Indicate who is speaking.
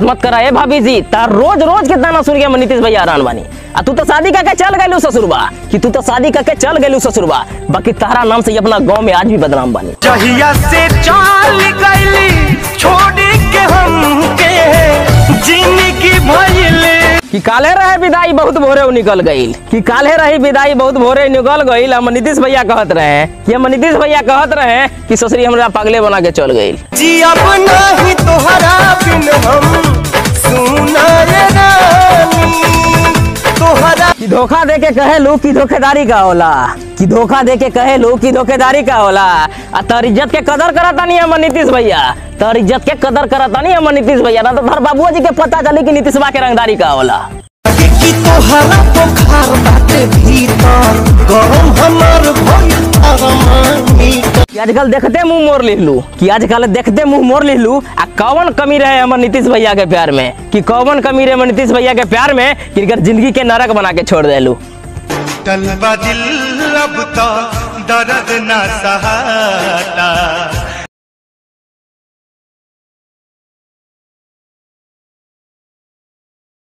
Speaker 1: मत करा ए भाभी जी तार रोज रोज के दाना सुन के हम नीतीश भैया हैरान बानी आ तू तो शादी करके चल गइलू ससुरबा कि तू तो शादी करके चल गइलू ससुरबा बाकी तारा नाम से ये अपना गांव में आज भी बदनाम बानी
Speaker 2: जहिया से चाल गईली छोड़ के हमके जिंदगी भइले
Speaker 1: कि काले रहे विदाई बहुत भोरे उ निकल गईल कि काले रही विदाई बहुत भोरे निकल गईल हम नीतीश भैया कहत रहे कि हम नीतीश भैया कहत रहे कि ससुरी हमरा पागले बना के चल गईल
Speaker 2: जी अब नहीं तोहरा बिन हम सुना रे रानी तोहरा
Speaker 1: कि धोखा दे के कहे लो कि धोखेदारी का होला कि धोखा दे के कहे लो कि धोखेदारी का होला आ तर इज्जत के कदर करता नहीं हम नीतीश भैया तर इज्जत के कदर करता नहीं हम नीतीश भैया ना तो धर बाबुआ जी के पता चली कि नीतीशवा के रंगदारी का होला
Speaker 2: कि तोहरा बुखार बाटे भीतर गरम हमर भइल अरमानी
Speaker 1: कि आजकल देखते मुंह मोड़ लिहलू कि आजकल देखते मुंह मोड़ लिहलू आ कौन कमी रहे हमर नीतीश भैया के प्यार में कि कौन कमी रहे हमर नीतीश भैया के प्यार में कि इनकर जिंदगी के नरक बना के छोड़ देलू
Speaker 2: टलबा दिल अब तो दर्द ना सहाता